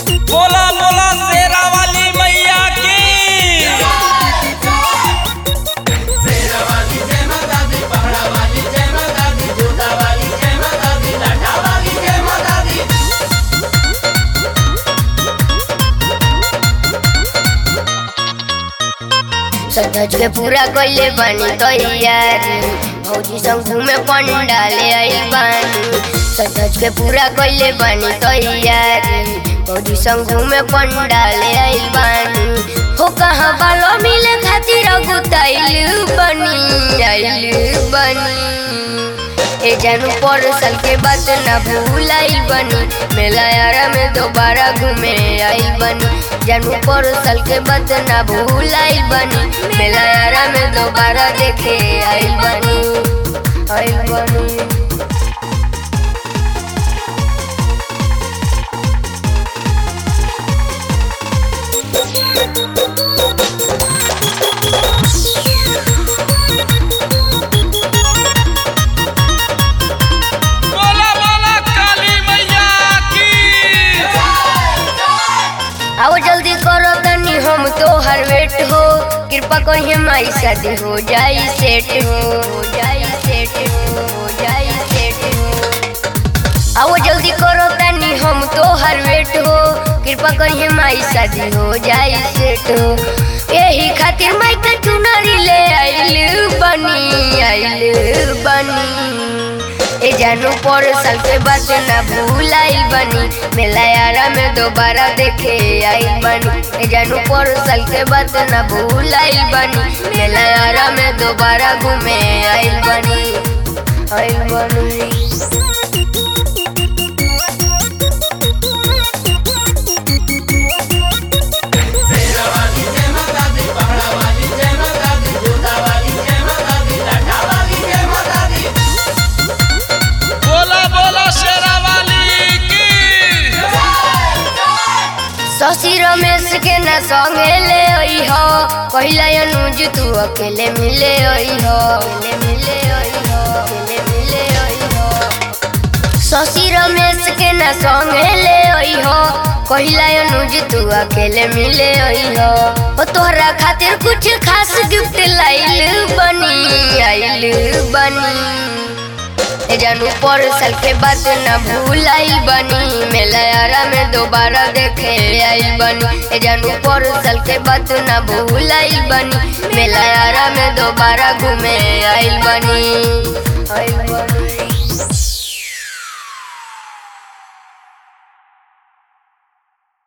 बोला बोला शेरा वाली मैया की सजज के पूरा कइले बानी तैयारी भौजी संग घूमे पंडाले आइल बानी सजज के पूरा कइले बानी तैयारी भौजी संग घूमे पंडाले आइल बानी हो कहाँ बालो मिले खातिर गुताइल बनी आइल बनी ए जानू पर साल के बाद ना भूलाइल बनी मेला यारा में दोबारा घूमे आइल बनी जानू पर साल के बाद ना भूलाइल बनी मेला यारा में दोबारा देखे आइल बनी आइल बनी बोला बोला काली मैया की आओ जल्दी करो तनी हम तो हर वेट हो कृपा करिए माई शादी हो जाई सेट हो हो जाई सेट हो हो जाई सेट हो आओ जल्दी करो तनी हम तो हर वेट हो कृपा करिए माई शादी हो जाई सेट हो यही खातिर माई का चुनरी ले आइल बनी आइल बनी ए जानू पर साल के बाद ना भूलाइल बनी मेला यारा में दोबारा देखे आइल बनी ए जानू पर साल के बाद ना भूलाइल बनी मेला यारा में दोबारा घूमे आइल बनी आइल बनी बोला बोला शेरा वाली की शशि रमेश के ना संगे ले आई हो कहला अनुज तू अकेले मिले आई हो अकेले मिले आई हो अकेले मिले आई हो शशि रमेश के ना संगे ले आई हो कहला अनुज तू अकेले मिले आई हो ओ तोहरा खातिर कुछ खास गिफ्ट लाइल बनी आइल बनी ए जानू पर साल के बाद ना भूलाइल बनी मेला यारा में दोबारा देखे आइल बनी ए जानू पर साल के बाद ना भूलाइल बनी मेला यारा में दोबारा घूमे आइल बनी आइल बनी